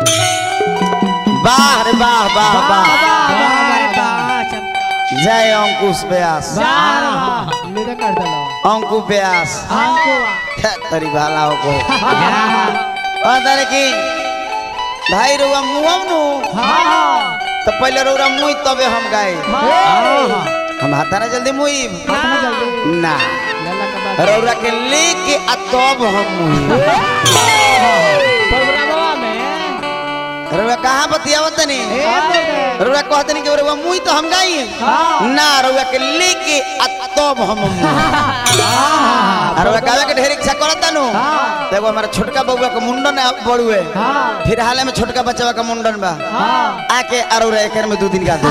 वाह रे वाह वाह वाह जय अंकुश व्यास अंकु व्यास तरी भाला हो को अदर की भाई रुआ मुआव नु तो पहले रुआ मुई तबे हम गाए हम हाथाना जल्दी मुई ना रौरा के लेके आ तब हम मुई रौरा कहाँ बतियावत तनी रौरा कहत नहीं कि रौरा मुई तो हम गाई ना रौरा के लेके आ तब हम मुई रौरा कहवे के ढेर इच्छा करत नु देखो हमारा छोटका बउआ के मुंडन है बड़ुए फिर हाल में छोटका बच्चा का मुंडन बा आके अरौरा एकर में दो दिन गा दे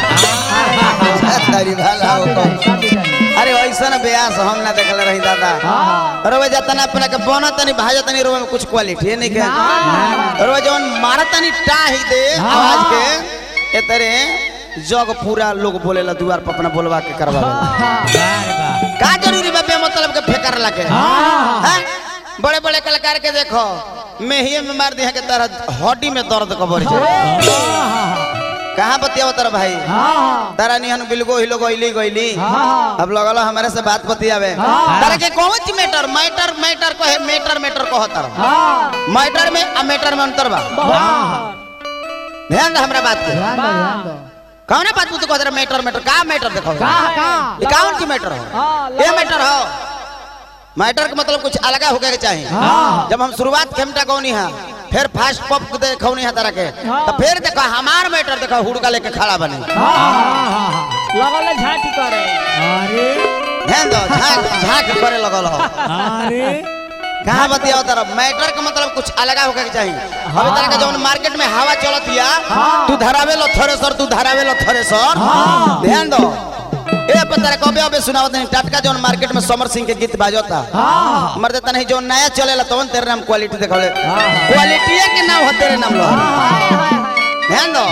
तारी भाला हो को। अरे ऐसा ना ब्यास हम ना देखल रही दादा रोवे जाता ना अपना के बना तनी भाजा तनी रोवे में कुछ क्वालिटी है नहीं के रोवे जवन मारा तनी टाही दे आवाज के ए तरे जग पूरा लोग बोलेला दुआर पर अपना बोलवा के करवावे का जरूरी बा बे मतलब के फेकर लगे हैं बड़े बड़े कलाकार के देखो मेहिए में मार दिया के तरह हड्डी में दर्द कबर कहाँ बतियाव तर भाई तारा निहन बिलगो हिलो गइली गइली अब लगल हमारे से बात बतियावे तारा के कौन ची मैटर मैटर मैटर कहे मैटर मैटर कह तर मैटर में आ मैटर में अंतर बा ध्यान दे हमरा बात के कौन बात तू कह मैटर मैटर का मैटर देखो ये कौन ची मैटर हो ये मैटर हो मैटर का मतलब कुछ अलग होके के चाहिए जब हम शुरुआत खेमटा कौनी है फिर फास्ट पॉप देखौनी है तरह के तो फिर देखो हमार मैटर देखो हुड़का लेके खड़ा बने लगल झांटी करे ध्यान दो झांक झांक करे लगल हो कहाँ बतियाओ तरफ मैटर का मतलब कुछ अलग होके के चाहिए अभी तरह का जौन मार्केट में हवा चलत या तू धरावे लो थ्रेसर तू धरावे लो थ्रेसर ध्यान दो ए पता रे कबे अबे सुनावत नहीं टटका जौन मार्केट में समर सिंह के गीत बाजता मर देता नहीं जो नया चलेला तवन तेरे नाम क्वालिटी देखले क्वालिटी के नाम हो तेरे नाम लो ध्यान दो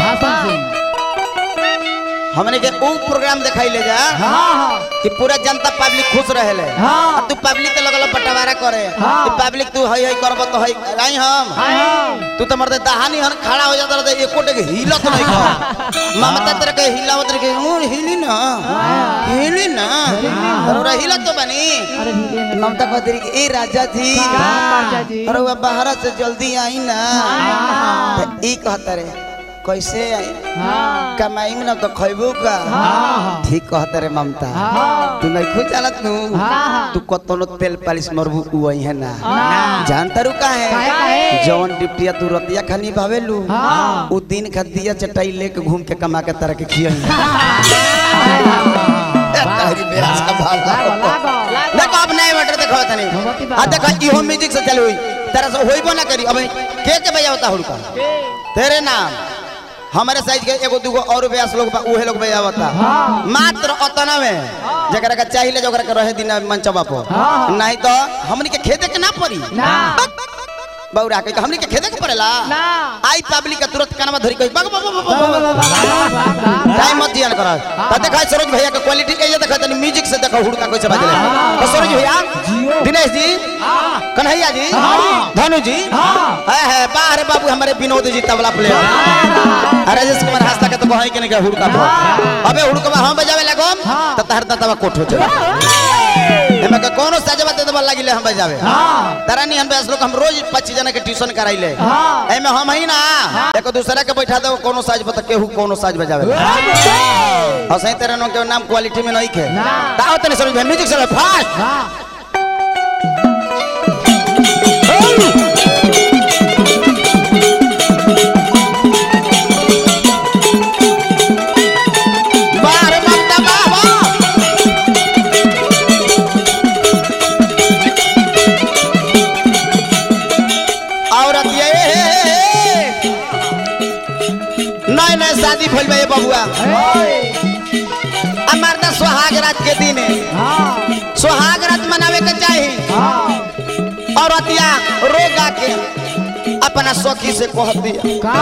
हमने के ऊ प्रोग्राम दिखाई ले जा कि पूरा जनता पब्लिक खुश रहेले आ तू पब्लिक के लगल बंटवारा करे कि पब्लिक तू हई हई करब तो हई नहीं हम तू तो मरते दहानी हन खड़ा हो जाता रहता एको टे हिलत नहीं कर ममता तेरे के हिलावत रहे के ऊ हिली ना हिली ना अरे हिलत तो बनी ममता कहती रही कि ए राजा थी अरे वो बाहर से जल्दी आई ना तो ई कहता रे कैसे आई कमाई में ना तो खैबू का ठीक कहता रे ममता तू नहीं खुद जानत नु तू कतनो तेल पालिश मरबू उ वही है ना जानता रू का है जौन डिप्टिया तू रतिया खानी भावेलू उ दिन खा दिया चटाई लेके घूम के कमा के तरह के खियई तारी बेरास का भाला देखो अब नए मटर देखो तनी आ देखो इहो म्यूजिक से चल हुई तरह से होइबो ना करी अब के के बजावता हुड़का तेरे नाम हमारे साइज के एगो दूगो और ब्यास लोग बा उहे लोग बजावता मात्र अतना में जकरा का चाहिए जकरा के रहे दिन मंचवा पर नहीं तो हमनी के खेदे के ना पड़ी बौरा के हमनी के खेदे के पड़ेला आई पब्लिक के तुरंत कानमा धरी कही बग बग बग बग टाइम मत दिया कर त देखा सरोज भैया के क्वालिटी के ये देखा तनी म्यूजिक से देखो हुड़का कैसे बजले तो सरोज भैया दिनेश जी कन्हैया जी धनु जी है है बाहर बाबू हमारे विनोद जी तबला प्लेयर अरे राजेश कुमार हंसता के तो कहीं के नहीं के हुड़का पर अबे हुड़का हम बजावे लगो त तहर तवा कोठ हो चले एमे के कोनो साजवा दे देबा लागिले हम बजावे तारा नहीं हम बेस लोग हम रोज 25 जना के ट्यूशन कराइले एमे हम ही ना एक दूसरा के बैठा दो कोनो साज बता केहू कोनो साज बजावे और सही तरह नो के नाम क्वालिटी में नहीं खे ताओ तने समझ में म्यूजिक से फास्ट बाहर ममता बाबा औरत ये नए नए शादी भइल बा ये बबुआ अमरदा सुहाग रात के दिन सुहाग रात मनावे के चाही औरतिया रोगा के अपना सखी से कह दिया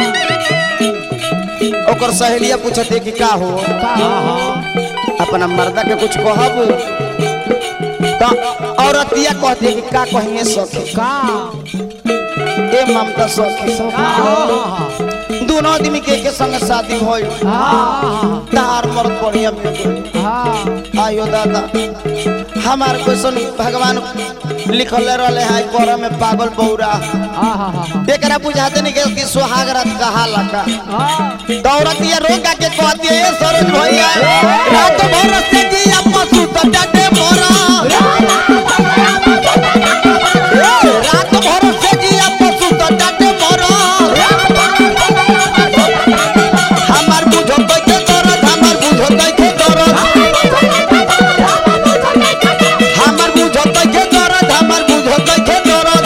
ओकर सहेलिया पूछते कि का हो अपना मर्दा के कुछ कहब तो औरतिया कहती कि का कहिए सखी ए ममता सखी दोनों आदमी के के संग शादी भइल तार मर्द बढ़िया मिल गइल आयो दादा हमार क्वेश्चन भगवान लिखले रहले है कर में पागल बौरा एकरा बुझाते नहीं कि- कि सुहाग रात कहा लगा दौड़त ये रोगा के कहती है ए सरोज भैया रात भर से जिया पशु तो डटे मोरा रात भर से जिया पशु तो डटे मोरा हमार बुझो तो के दरद हमार बुझो तो के दरद हमार बुझो तो के दरद हमार बुझो तो के दरद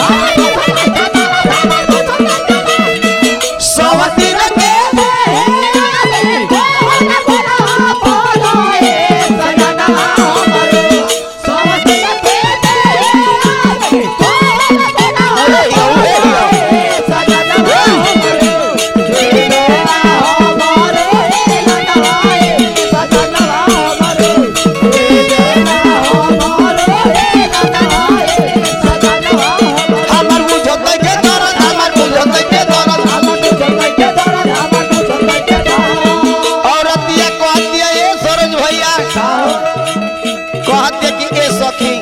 सवती रखे हमार बुझो तो के दरद हमार बुझो तो के दरद औरतिया कहतिया ए सरोज भैया कहते कि ए सखी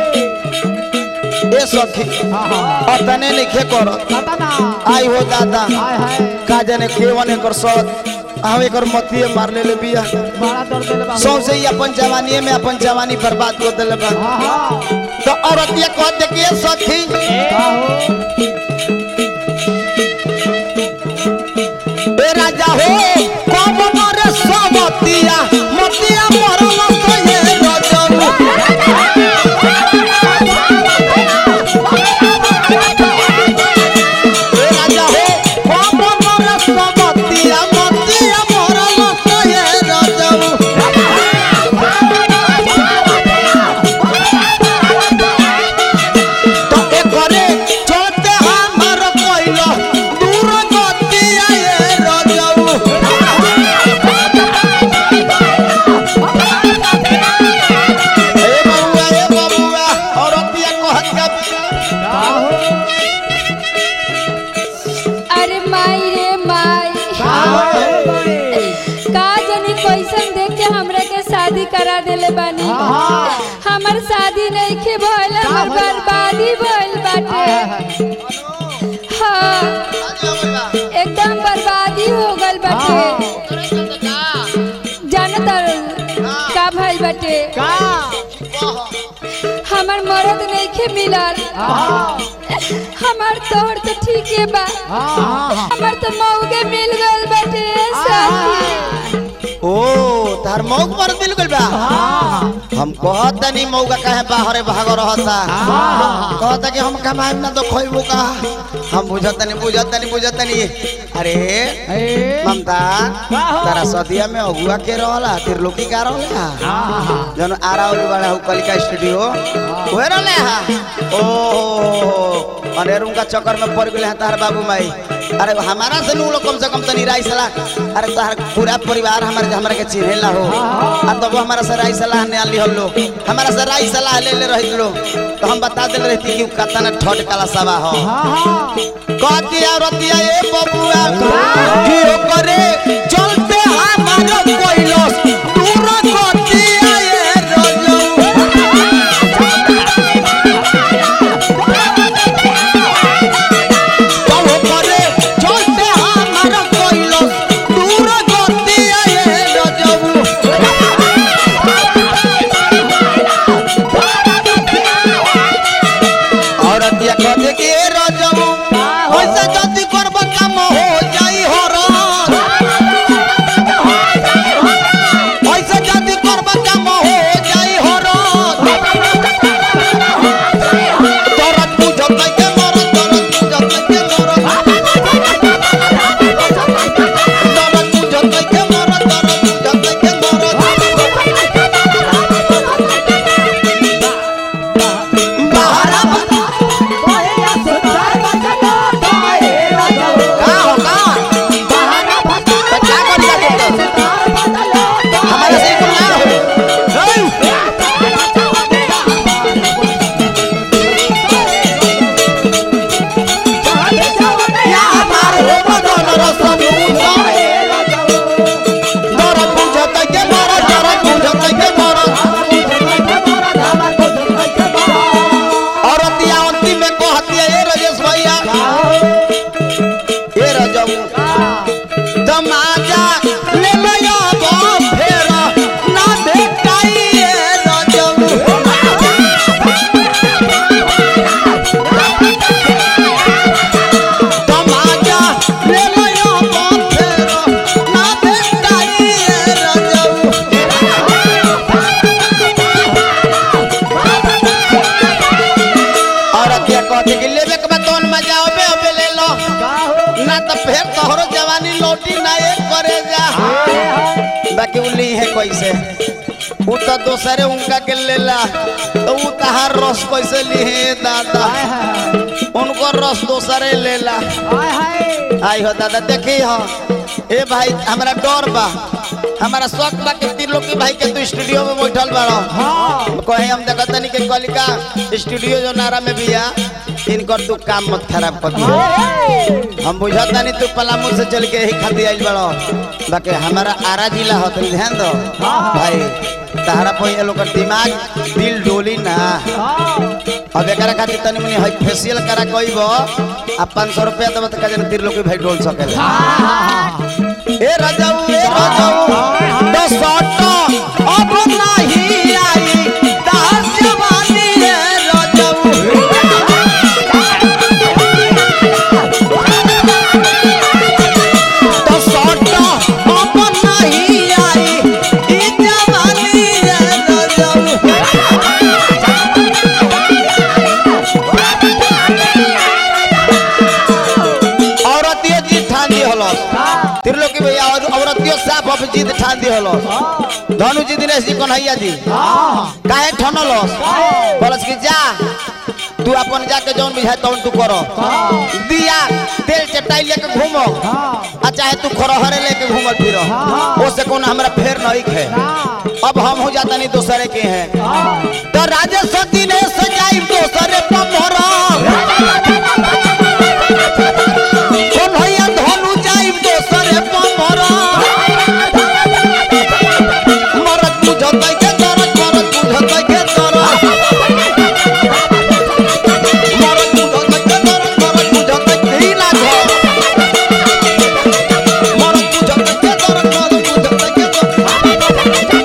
ए सखी अतने लिखे करत आई हो दादा का जाने केवन एकर सत हम एकर मतिए मार ले बिया सौसे ही अपन जवानी में अपन जवानी बर्बाद कर देले बा तो औरतिया कहते कि ए सखी ए राजा हो कब मरे सबतिया मतिया मरल तो ये रजऊ ए राजा हो कब मरे सबतिया मतिया मरल तो ये रजऊ तो एकरे चलते हमर कोइलो दूर गतिया ये रजऊ ए बबुआ ए बबुआ औरतिया कहत का अरे माई रे माई का जानी कैसन देख के हमरा के शादी करा देले बानी हमर शादी नहीं के भइल हमर बर्बादी भइल बाटे हाँ एकदम बर्बादी हो गल बाटे जानत का भइल बाटे हमर मरद नहीं के मिलल हमर तोहर तो ठीक है बा हमर तो मौके मिल गल बाटे साथी ओ तार मौक पर मिल गइल बा हम कहत नहीं मौका काहे बाहरे भाग रहता कहता कि हम कमाएम ना तो खोइबो का हम बुझत नहीं बुझत नहीं बुझत नहीं अरे ममता तारा सदिया में अगुआ के रहला त्रिलोकी का रहला जन आरावली वाला हु कलिका स्टूडियो ओहे रहले हा ओ अरे उनका चक्कर में पड़ गेले हैं तार बाबू माई अरे हमारा से नु लोग कम से कम तनी राई सलाह अरे तार पूरा परिवार हमारे हमारे के चिन्हेला हो आ तब हमारा से राई सलाह ने आली हम लोग हमारा से राई सलाह ले ले रही लोग तो हम बता दे रहती कि कतना ठोट काला सभा हो कहती औरतिया ए बबुआ कि करे चलते हमारा कोइलस दूर कहतिया ए रजऊ कहो करे चलते हमारा कोइलस दूर कहतिया ए रजऊ औरतिया कहते कि ए रजऊ ऐसा जल्दी करब काम हो जाई हो रो ना तो फिर तोहरो जवानी लौटी ना एक करे जा बाकी उ ली है कैसे उ तो दोसरे उनका के लेला तो उ तहार रस कैसे ली है दादा उनको रस दोसरे लेला आई हो दादा देखी हो ए भाई हमारा डर बा हमारा शौक बा कि त्रिलोकी भाई के तू स्टूडियो में बैठल बाड़ो कहे हम देखत नहीं कि कलिका स्टूडियो जो नारा में बिया इनकर तू काम मत खराब कर दियो हम बुझत नहीं तू पलामू से चल के यही खाती आइल बड़ो बाकी हमारा आरा जिला हो तुम ध्यान दो भाई तारा पे लोग दिमाग दिल डोली ना अब एकरा खातिर तनी मनी हई फेशियल करा कइबो आ 500 रुपया देबो त कजन त्रिलोकी भाई डोल सकेला ए राजाऊ ए राजाऊ दस सटो अब नहीं आई दास जवानी ए राजाऊ दस सटो अब नहीं आई ई जवानी ए राजाऊ औरतियो जीत ठान दी हलो त्रिलोकी भैया और औरतियो साफ अब जीत ठान दी हलो धनु जी दिनेश जी कन्हैया जी काहे ठनल बोलस कि जा तू अपन जाके जौन बुझाए तौन तू करो दिया तेल चटाई लेके घूमो आ चाहे तू खरहरे लेके घूमल फिरो ओसे कौन हमरा फेर नहीं खे अब हम हो जाता नहीं दूसरे के हैं तो राजेश दिनेश जाई दूसरे पर मोरा कन्हैया धनु जाइब दोसरे पमर मरत बुझतै के दरद मरत बुझतै के दरद मरत बुझतै के दरद मरत बुझतै के ही लाग मरत बुझतै के दरद मरत बुझतै के दरद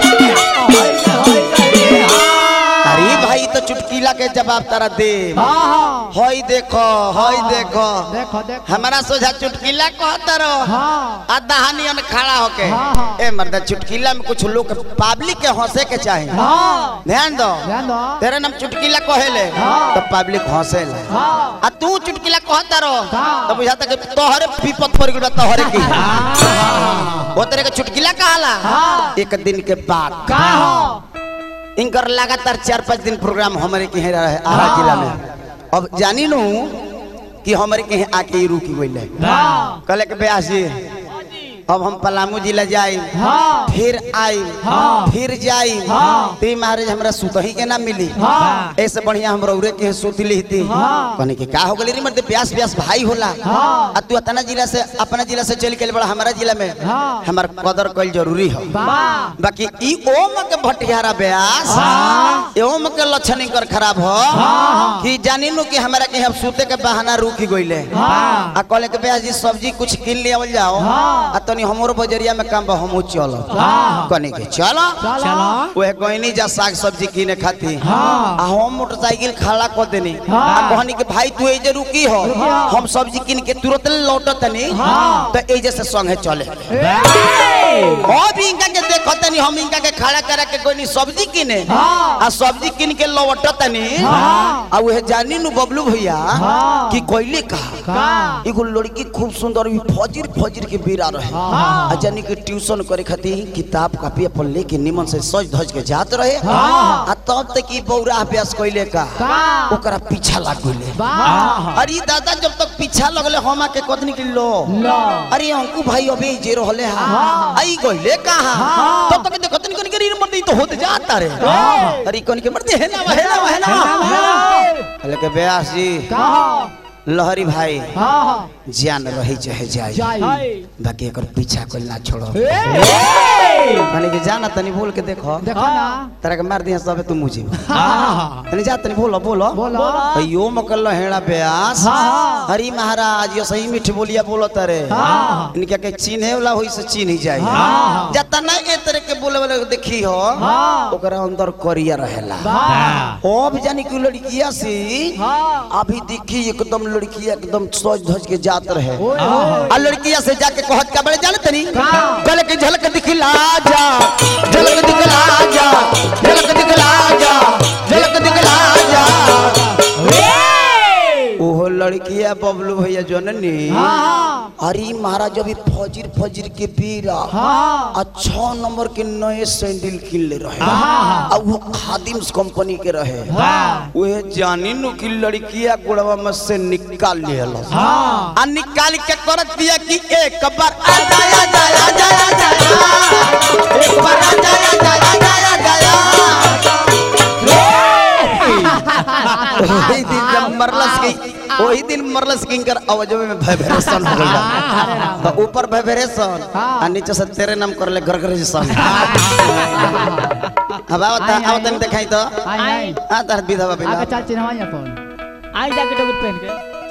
अरे भाई तो चुटकीला के जवाब तारा दे हई देखो हई देखो देखो देखो हमारा सोझा चुटकीला कहता रहो हाँ आ दहानियन खड़ा होके हाँ, हाँ। ए मर्द चुटकीला में कुछ लोग पब्लिक के हंसे के चाहे हाँ ध्यान दो ध्यान दो तेरे नाम चुटकीला कहेले हाँ। तो पब्लिक हंसे ले हाँ आ तू चुटकीला कहता रहो हाँ। तो बुझाता कि तोहरे विपत पड़ गइल बा तोहरे की वो तेरे के चुटकीला कहाला हाँ। एक दिन के बाद का हो इनकर लगातार चार पाँच दिन प्रोग्राम हमारे के यहाँ रहे आरा जिला में अब जानी लू कि हमारे के यहाँ आके ही रुकी गई है हाँ कहले के ब्यास जी अब हम पलामू जिला जाई हाँ फिर आई हाँ। फिर जाई हाँ। ती महाराज हमरा सुतही के ना मिली हाँ ऐसे बढ़िया हम रौरे के सुत ली थी हाँ। कहने के का हो गली रे मर्द प्यास प्यास भाई होला हाँ। आ तू अतना जिला से अपना जिला से चल के बड़ा हमारा जिला में हाँ। हमार कदर कल जरूरी हो वाह बाकी ई ओम के भटियारा ब्यास हाँ। ए ओम के लक्षण कर खराब हो हाँ। कि जानी नु कि हमरा के हम सूते के बहाना रुकी गइले हाँ आ कहले के ब्यास जी सब्जी कुछ किन ले आवल जाओ हाँ। आ तनी हमरो बजरिया में काम बा हमहू चलो हाँ। कहने के चलो चलो वह गईनी जा साग सब्जी किने खाती हाँ। आ हम मोटरसाइकिल खड़ा कर देनी हाँ। आ कहनी के भाई तू एजे रुकी हो रुकी हो। हम सब्जी किन के तुरंत लौटत तनी हाँ। तो एजे से संगे चले अब इनका के देखत तनी हम इनका के खड़ा करा के कोई सब्जी किने हाँ। आ सब्जी किन के लौटत तनी हाँ। आ वह जानी नु बबलू भैया हाँ। कि कोइले कहा का एगो लड़की खूब सुंदर भी फजीर फजीर के बेरा रहे हाँ। आ जानी के ट्यूशन करे खातिर किताब कॉपी अपन लेके निमन से सज धज के जात रहे हाँ। आ तब तक ई बौरा अभ्यास कइले का का ओकरा पीछा लाग गइले वाह अरे दादा जब तक पीछा लगले हम आके कतनी के लो लो अरे अंकु भाई अबे जे रहले हा हाँ। आई गइले कहा हाँ। तब तक देखत नहीं कनी मर्दी तो होते जाता रे हाँ। अरे कनी के मर्दी है ना है ना है ना कहले के ब्यास जी का हो लहरी भाई हाँ हाँ जान रही चाहे जाए जाई बाकी एकर पीछा कोई ना छोड़ो ए कहने के जाना तनी बोल के देखो देखो ना तेरा के मार दिया सबे तू मुझे हाँ तनी जा तनी बोलो बोलो बोलो अयो मकल हेड़ा ब्यास हाँ। हरी महाराज यो सही मीठ बोलिया बोलो तारे हाँ। इनके के चिन्हे वाला होई से चिन्ह ही जाए हाँ। जता ना ए तरह के बोले वाले को देखी हो हाँ। ओकरा अंदर करिया रहेला वाह अब जानी कि लड़किया से हाँ अभी देखी एकदम लड़किया एकदम सज धज के जात रहे ओए ओए आ लड़किया से जाके कहत का बड़े जाने तनी का? कल के झलक दिखला जा झलक दिखला जा झलक दिखला जा झलक दिखला जा ए ओहो लड़किया बबलू भैया जननी हाँ अरे महाराज अभी फजीर फजीर के बेरा हाँ आ छह नंबर के नए सैंडल किन ले रहे हाँ। आ वो खादिम्स कंपनी के रहे हाँ। वह जानी नु की लड़किया गुड़वा में से निकाल ले हाँ आ निकाल के कर दिया कि एक बार आ जाया जाया जाया जाया एक बार आ जाया जाया जाया जाया वही दिन जब मरलस की वही दिन मरलस की इनकर आवाजों में वाइब्रेशन हो गया तो ऊपर वाइब्रेशन आ नीचे से तेरे नाम कर ले गरगरेशन अब आओ ता आओ तनी दिखाई तो आई आई आ तार विधवा आगे बिला चल चिन्हवा अपन आई जाके डबल पहन के